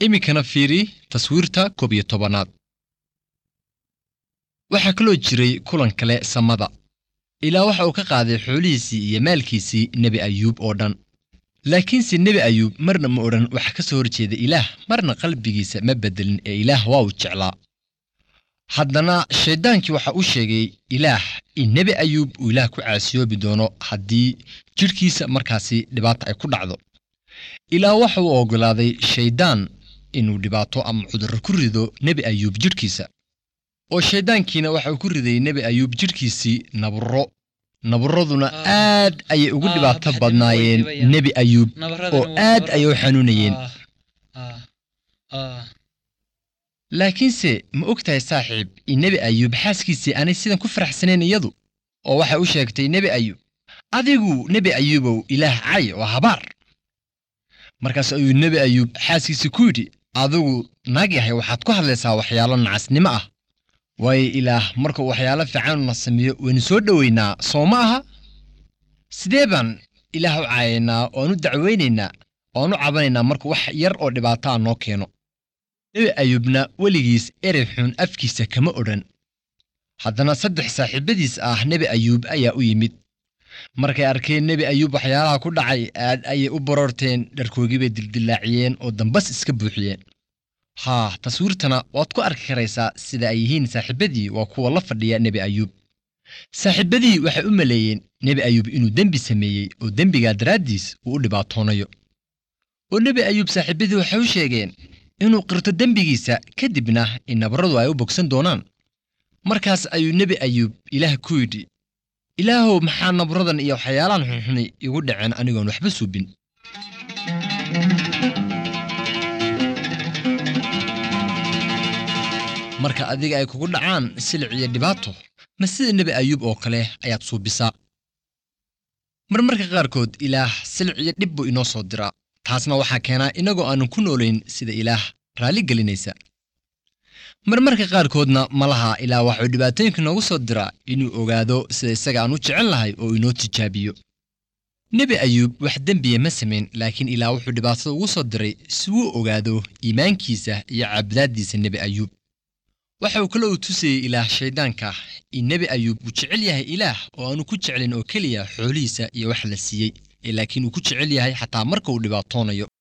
iminkana fiiri taswiirta koob iyo tobanaad waxaa kaloo jiray kulan kale samada ilaa waxa uu ka qaaday xoolihiisii iyo maalkiisii nebi ayuub oo dhan laakiinse nebi ayuub marna ma odhan waxa ka soo horjeeda ilaah marna qalbigiisa ma beddelin ee ilaah waa uu jeclaa haddana shayddaankii waxa uu sheegay ilaah in nebi ayuub uu ilaah ku caasiyoobi doono haddii jidhkiisa markaasi dhibaata ay ku dhacdo ilaa waxa uu oggolaaday shayddaan inuu dhibaato ama cudurro ku rido nebi ayuub jidhkiisa oo shayddaankiina waxa uu ku riday nebi ayuub jidhkiisii naburro naburraduna aad ayay ugu dhibaato badnaayeen nebi ayuub oo aad ayay u xanuunayeen laakiinse ma og tahay saaxiib in nebi ayuub xaaskiisii aanay sidan ku faraxsanayn iyadu oo waxay u sheegtay nebi ayuub adigu nebi ayuubow ilaah cay oo habaar markaas ayuu nebi ayuub xaaskiisii ku yidhi adigu naag yahay waxaad ku hadlaysaa waxyaalo nacasnimo ah waayo ilaah markuu waxyaalo fiicanuna sameeyo waynu soo dhoweynaa soo ma aha sidee baan ilaah u caayaynaa oan u dacweynaynaa oan u cabanaynaa markuu wax yar oo dhibaataa noo keeno nebi ayuubna weligiis erey xun afkiisa kama odhan haddana saddex saaxiibadiis ah nebi ayuub ayaa u yimid markay arkeen nebi ayuub waxyaalaha ku dhacay aad ayay u baroorteen dharkoogii bay dildillaaciyeen oo dambas iska buuxiyeen haa taswiirtana waad ku arki karaysaa sida ay yihiin saaxiibadii waa kuwa la fadhiya nebi ayuub saaxiibadii waxay u maleeyeen nebi ayuub inuu dembi sameeyey oo dembigaa daraaddiis uu u dhibaatoonayo oo nebi ayuub saaxiibadii waxay u sheegeen inuu qirto dembigiisa kadibna in nabarradu ay u bogsan doonaan markaas ayuu nebi ayuub ilaah ku yidhi ilaahow maxaa nabarradan iyo waxyaalahan xunxuni igu dhaceen anigoon waxba suubin marka adiga ay kugu dhacaan silic iyo dhibaato ma sida nebi ayuub oo kale ayaad suubisaa marmarka qaarkood ilaah silic iyo dhib buu inoo soo diraa taasna waxaa keenaa inagoo aanan ku noolayn sida ilaah raalli gelinaysa marmarka qaarkoodna malaha ilaah waxuu dhibaatooyinka noogu soo diraa inuu ogaado sida isaga aan u jecel lahay oo inoo tijaabiyo nebi ayuub wax dembiya ma samayn laakiin ilaah wuxuu dhibaatada ugu soo diray si wuu ogaado iimaankiisa iyo caabadaaddiisa nebi ayuub waxa uu kale uu tusayey ilaah shayddaanka in nebi ayuub uu jecel yahay ilaah oo aanu ku jeclin oo keliya xoolihiisa iyo wax la siiyey ee laakiin uu ku jecel yahay xataa marka uu dhibaatoonayo